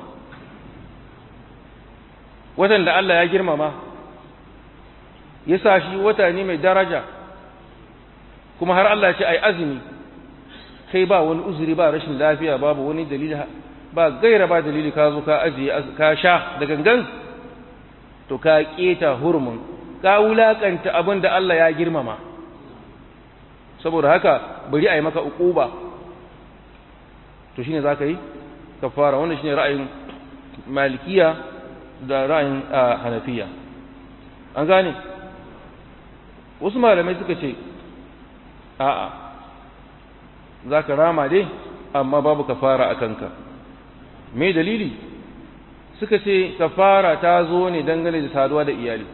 watan da Allah ya girmama ya sa shi wata ne mai daraja kuma har Allah ya ce ai azumi kai ba wani uzuri ba rashin lafiya babu wani dalili ba gaira ba dalili ka zo ka ajiye ka sha da gangan to ka keta hurumin ka wulakanta abin da Allah ya girmama saboda haka bari a yi maka uquba to shine zaka yi kafara wannan shine ra'ayin malikiya da ra'ayin hanafiya an gane wasu malamai suka ce a'a za ka rama dai amma babu kafara a kanka me dalili suka ce kafara ta zo ne dangane da saduwa da iyali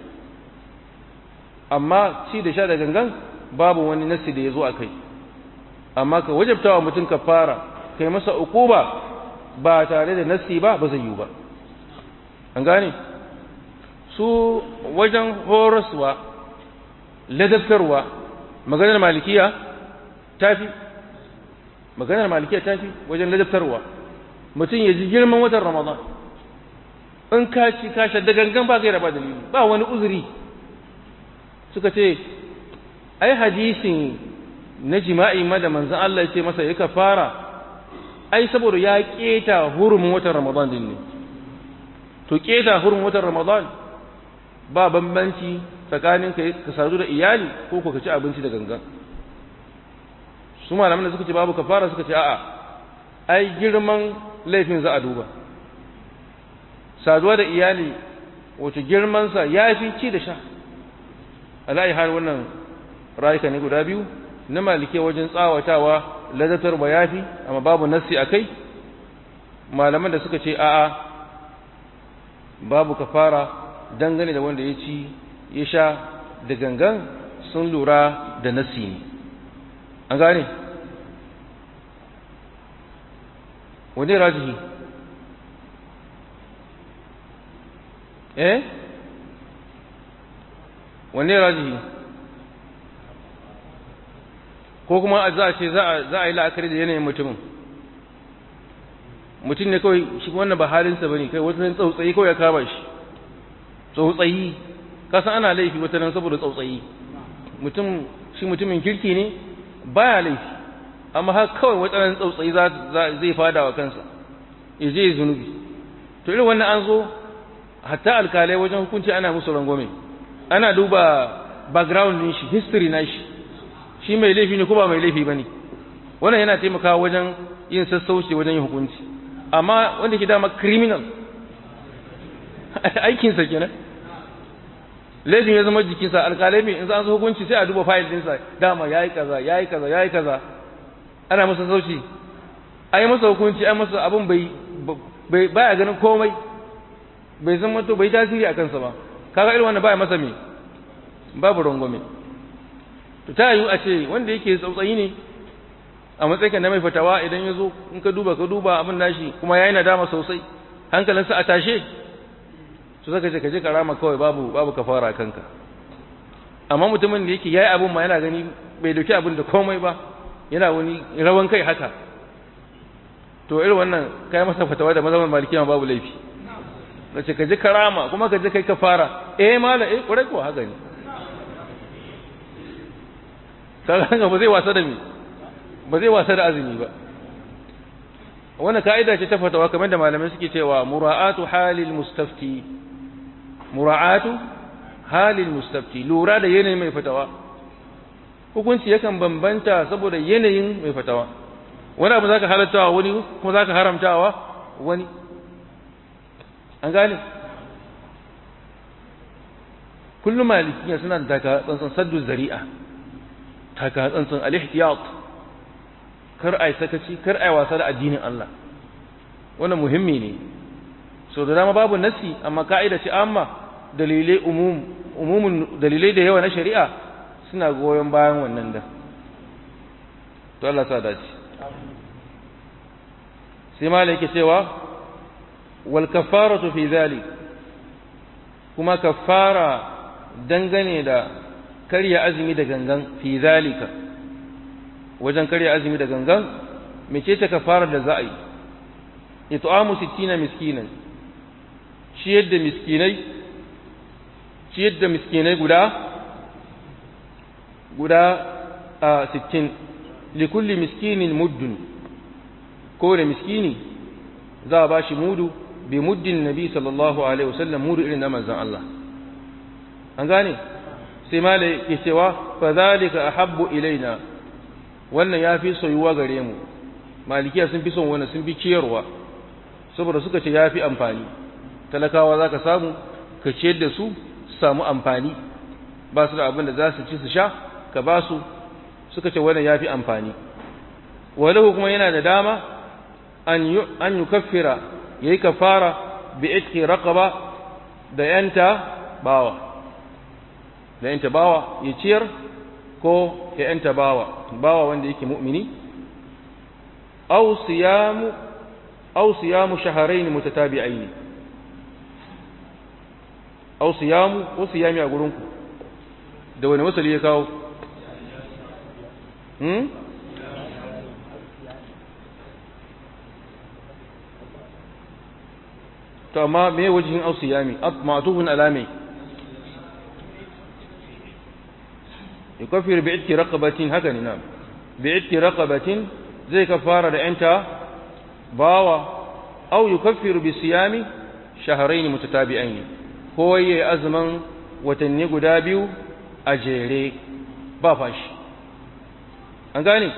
amma ci da sha da gangan babu wani nasi da ya zo a kai amma ka wajabta wa mutum kafara kai masa ukuba ba tare da nasi ba ba zai yi ba an gane su wajen horaswa ladabtarwa maganar malikiya tafi maganar malikiya tafi wajen ladabtarwa mutum ya ji girman watan ramadan in ka ci ka da gangan ba zai raba dalili ba wani uzuri suka ce ai hadisin na jima'i ma da manzon Allah ya ce masa ya kafara ai saboda ya keta hurumin watan ramadan din ne to keta hurumin watan ramadan ba bambanci tsakanin ka sadu da iyali ko ka ci abinci da gangan su malaman da suka ce babu kafara suka ce a'a ai girman laifin za a duba saduwa da iyali wace girmansa ya fi ci da sha ala'i har wannan rayuka ne guda biyu na malike wajen tsawatawa ladatar ba ya fi amma babu nassi a kai malaman da suka ce a'a babu kafara dangane da wanda ya ci ya sha da gangan sun lura da nassi ne an gane wani rajihi eh wanne rajihi ko kuma za a ce za a yi la'akari da yanayin mutumin mutum ne kawai shi wannan ba halinsa ba ne kai wata nan tsautsayi kawai ya kama shi tsautsayi kasan ana laifi wata nan saboda tsautsayi mutum shi mutumin kirki ne baya laifi amma har kawai wadannan tsautsayi zai fada wa kansa ya je zunubi to irin wannan an zo hatta alkalai wajen hukunci ana musu rangwame ana duba background din shi history na shi shi mai laifi ne ko ba mai laifi bane wannan yana taimakawa wajen yin sassauci wajen yin hukunci amma wanda ke dama criminal aikinsa kenan laifin ya zama jikinsa alkalai mai in za su hukunci sai a duba fayil dinsa dama ya yi kaza ya yi kaza ya yi kaza ana masa sauci a yi masa hukunci an masa abin bai baya ganin komai bai zama to bai tasiri a kansa ba kaga irin wannan baya masa me babu rangwame to ta yiwu a ce wanda yake tsautsayi ne a matsayin na mai fatawa idan ya zo in ka duba ka duba abin nashi kuma ya yi nadama sosai hankalinsa a tashe su zaka ce ka je ka rama kawai babu babu kafara kanka amma mutumin da yake yayi abin ma yana gani bai dauki abin da komai ba yana wani rawan kai haka to irin wannan kai masa fatawa da mazhaban malikiya babu laifi nace ka je ka rama kuma ka je kai kafara eh mala eh kurai ko haka ne kaga ba zai wasa da mi ba zai wasa da azumi ba wannan ka'ida ce ta fatawa kamar da malamai suke cewa mura'atu halil mustafti mura'atu halil mustafti lura da yanayin mai fatawa hukunci yakan bambanta saboda yanayin mai fatawa wani abu zaka halattawa wani kuma zaka haramtawa wani an gane kullum malikiya suna da taka tsantsan saddu zari'a taka tsantsan al-ihtiyat kar ai sakaci kar ai wasa da addinin Allah wannan muhimmi ne so da dama babu nasi amma ka'ida ce amma dalilai umum umumun dalilai da yawa na shari'a suna goyon bayan wannan da to Allah sa dace sai malai yake cewa wal kafaratu fi zalik kuma kafara dangane da karya azumi da gangan fi zalika wajen karya azumi da gangan mece ta kafara da za a yi it'amu 60 miskinan ciyar da miskinai ciyar da miskinai guda guda a 60 likulli miskinin muddun kowane miskini za a ba shi mudu bi muddin nabi sallallahu alaihi wasallam mudu irin na manzon Allah an gane sai ma ke cewa fa zalika ahabbu ilaina wannan yafi soyuwa gare mu malikiya sun fi son wannan sun fi ciyarwa saboda suka ce yafi amfani talakawa zaka samu ka ciyar da su samu amfani ba su da abin da za su ci su sha ka ba su suka ce wannan yafi amfani walahu kuma yana da dama an an yukaffira yayi kafara bi itqi raqaba da yanta bawa da yanta bawa ya ciyar ko ya yanta bawa bawa wanda yake mu'mini aw siyamu aw siyamu shahrayn mutatabi'ain aw siyamu ko siyami a gurin ku da wani wasali ya kawo hmm to amma me wajihin aw siyami ma'tufun alami يكفر بعتق رقبة هكذا نعم بعتق رقبة زي كفارة أنت باوة أو يكفر بصيام شهرين متتابعين هو أزمن وتنيق دابيو أجيري بافاش an gane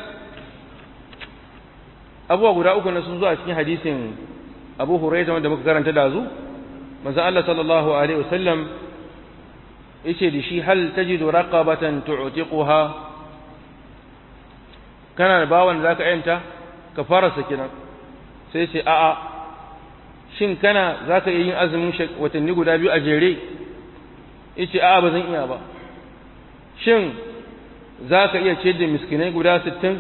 abubuwa guda uku na sun zo a cikin hadisin abu huraita wanda muka karanta da zu manzon Allah sallallahu alaihi wasallam yace da shi hal tajidu raqabatan tu'tiquha kana da bawan da zaka yanta ka fara sakinan sai ce a'a shin kana zaka iya yin azumin watanni guda biyu a jere yace a'a ba zan iya ba shin zaka iya ciyar da miskinai guda 60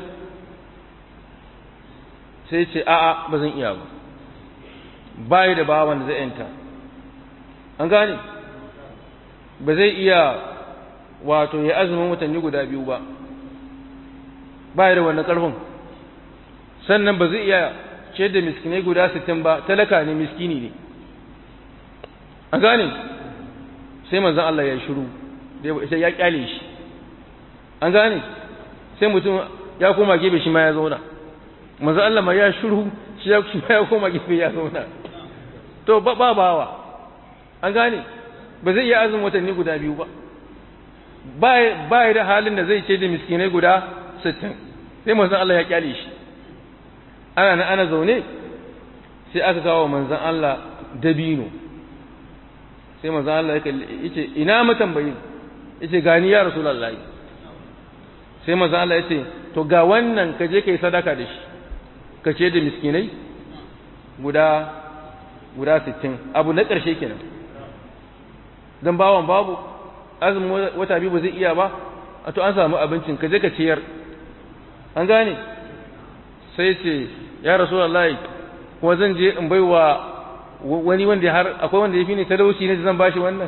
sai ce a'a ba zan iya ba bai da bawan da zai yanta an gane ba zai iya wato ya azumin watanni guda biyu ba ba da wannan ƙarfin sannan ba zai iya ce da miskinai guda sittin ba talaka ne miskini ne an gane sai manzan Allah ya shiru sai ya kyale shi an gane sai mutum ya koma gefe shi ma ya zauna manzo Allah ma ya shiru shi ya ya koma gefe ya zauna to ba ba bawa an gane ba zai iya azumin watanni guda biyu ba ba ba da halin da zai ce da miskinai guda 60 sai manzon Allah ya kyale shi ana na ana zaune sai aka kawo manzon Allah dabino sai manzon Allah ya ce ina matambayin yace gani ya rasulullahi sai manzon Allah ya ce to ga wannan ka je kai sadaka da shi ka ce da miskinai guda guda 60 abu na ƙarshe kenan dan bawan babu azumin wata biyu ba zai iya ba a to an samu abincin ka je ka ciyar an gane sai ce ya rasulullahi kuma zan je in baiwa wani wanda har akwai wanda ya fi ni talauci ne da zan bashi wannan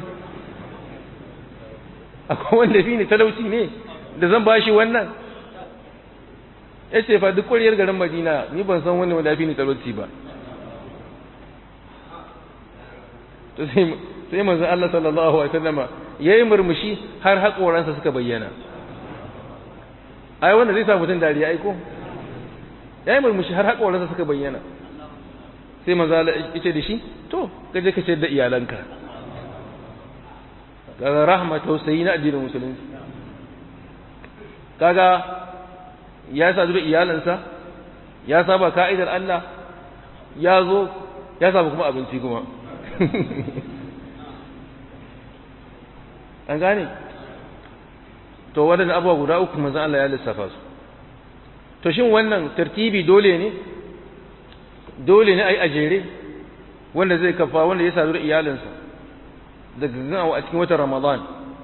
akwai wanda ya fi ni talauci ne da zan bashi wannan ya ce fa duk ƙwariyar garin madina ni ban san wani wanda ya fi ni talauci ba to sai manzon Allah sallallahu alaihi wasallama yayi murmushi har haƙoransa suka bayyana ai wanda zai sa mutum dariya ai ko yayi murmushi har haƙoransa suka bayyana sai manzo Allah yace da shi to kaje ka ce da iyalanka kaga rahma tausayi na addinin musulunci kaga ya sadu da iyalansa ya saba ka'idar Allah ya zo ya saba kuma abinci kuma an gane to waɗanda abubuwa guda uku manzo Allah ya lissafa su to shin wannan tartibi dole ne dole ne ai ajere wanda zai kafa wanda ya sadu da iyalinsa daga gan a cikin watan Ramadan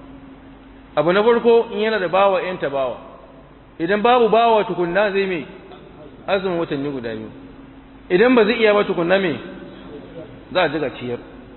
abu na farko in yana da bawa yan bawa idan babu bawa tukunna zai mai azumin watanni guda biyu idan ba zai iya ba tukunna mai za a jiga ciyar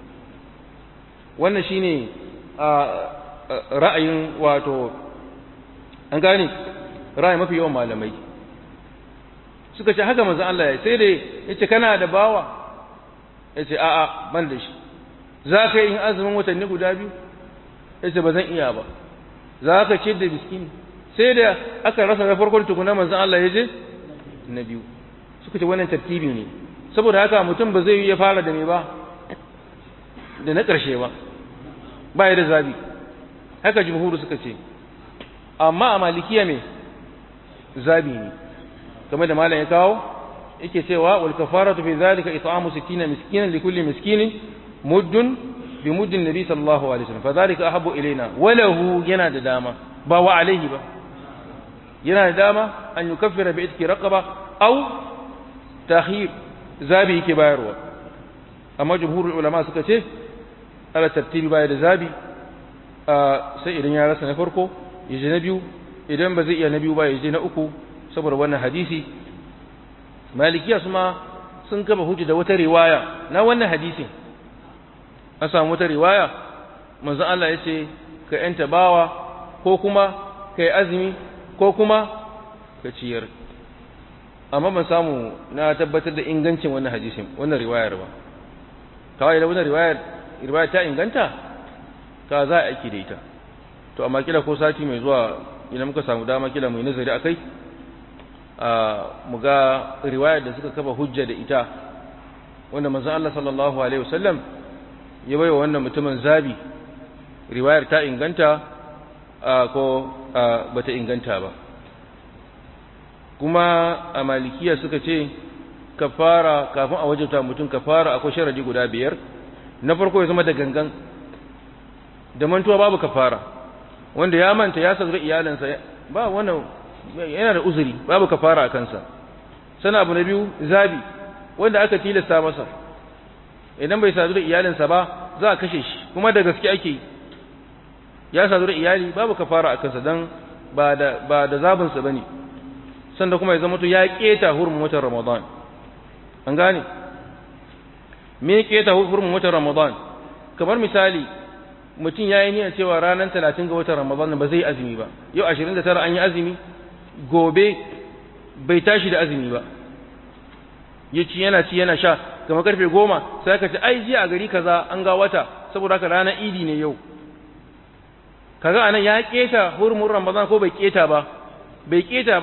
wannan shine a ra'ayin wato an gane ra'ayi mafi yawan malamai suka ce haka manzon Allah ya sai da yace kana da bawa yace a'a ban da shi za ka yi azumin watanni guda biyu yace ba zan iya ba za ka ce da biskini sai da aka rasa na farkon tukuna manzon Allah ya je na biyu suka ce wannan tartibi ne saboda haka mutum ba zai yi ya fara da me ba da na ƙarshe ba ba ya da zabi haka jumhuru suka ce amma a malikiya me zabi ne kamar da malam ya kawo yake cewa wal kafaratu fi zalika it'amu 60 miskinan li kulli miskinin muddun bi muddin nabi sallallahu alaihi wasallam fa zalika ahabbu ilaina walahu yana da dama ba wa alaihi ba yana da dama an yukaffira bi itki raqaba aw takhir zabi yake bayarwa amma jumhurul ulama suka ce ala tartibi baya da zabi sai idan ya rasa na farko ya je na biyu idan ba zai iya na biyu ba ya je na uku saboda wannan hadisi malikiya su ma sun kafa hujja da wata riwaya na wannan hadisin an samu wata riwaya manzon Allah ya ce ka yanta bawa ko kuma ka yi azumi ko kuma ka ciyar amma ban samu na tabbatar da ingancin wannan hadisin wannan riwayar ba kawai da wannan riwayar riwaya ta inganta ka za a aiki da ita to amma kila ko sati mai zuwa idan muka samu dama kila mu yi nazari akai a mu ga riwayar da suka kafa hujja da ita wanda manzon Allah sallallahu alaihi wasallam ya baiwa wannan mutumin zabi riwayar ta inganta ko bata inganta ba kuma a malikiya suka ce kafara kafin a wajabta mutum kafara akwai sharadi guda biyar na farko ya zama da gangan da mantuwa babu kafara wanda ya manta ya sadu da iyalansa ba wannan yana da uzuri babu kafara a kansa sana abu na biyu zabi wanda aka tilasta masa idan bai sadu da iyalinsa ba za a kashe shi kuma da gaske ake yi ya sadu da iyali babu kafara a kansa dan ba da ba da zabinsa bane sanda kuma ya zama to ya keta hurumin watan Ramadan an gane me keta hurumin watan Ramadan kamar misali mutum yayi niyyar cewa ranar 30 ga watan Ramadan ba zai azumi ba yau 29 an yi azumi gobe bai tashi da azumi ba yaci yana ci yana sha kamar karfe 10 sai ka ce ai jiya a gari kaza an ga wata saboda haka ranar idi ne yau kaga anan ya keta hurumin Ramadan ko bai keta ba bai keta ba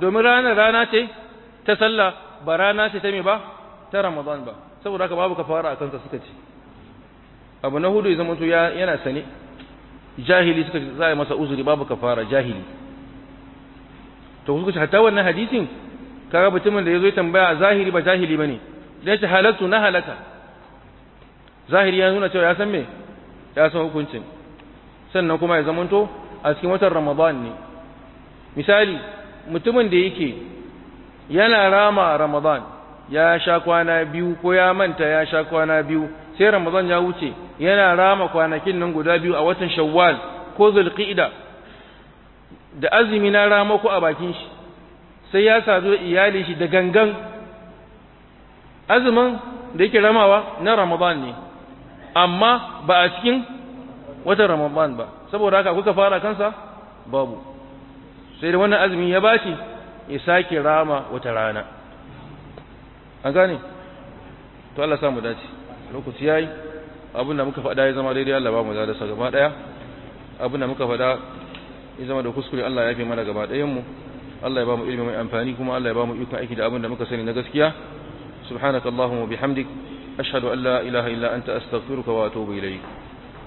domin ranar rana ce ta sallah ba rana ce ta me ba ta ramadan ba saboda haka babu kafara a kansa suka ce abu na hudu ya zama to yana sane jahili suka ce za a yi masa uzuri babu kafara jahili to suka ce hatta wannan hadisin kaga mutumin da ya zo ya tambaya zahiri ba jahili bane da yace halatu na halaka zahiri ya nuna cewa ya san me ya san hukuncin sannan kuma ya zamanto a cikin watan ramadan ne misali mutumin da yake yana rama ramadan ya sha kwana biyu ko ya manta ya sha kwana biyu sai ramadan ya wuce yana rama kwanakin nan guda biyu a watan shawwal ko zulqa'ida da azumi na rama ko a bakin shi sai ya sadu iyali shi da gangan azumin da yake ramawa na ramadan ne amma ba a cikin watan ramadan ba saboda haka kuka fara kansa babu sai da wannan azumi ya bashi ya sake rama wata rana an gane to Allah samu dace lokaci yayi abin da muka faɗa ya zama daidai Allah ba mu da sa gaba daya abin da muka faɗa ya zama da kuskure Allah ya fi mana gaba ɗayan mu Allah ya ba mu ilimi mai amfani kuma Allah ya ba mu ikon aiki da abin da muka sani na gaskiya subhanakallahumma bihamdik ashhadu an la ilaha illa anta astaghfiruka wa atubu ilayk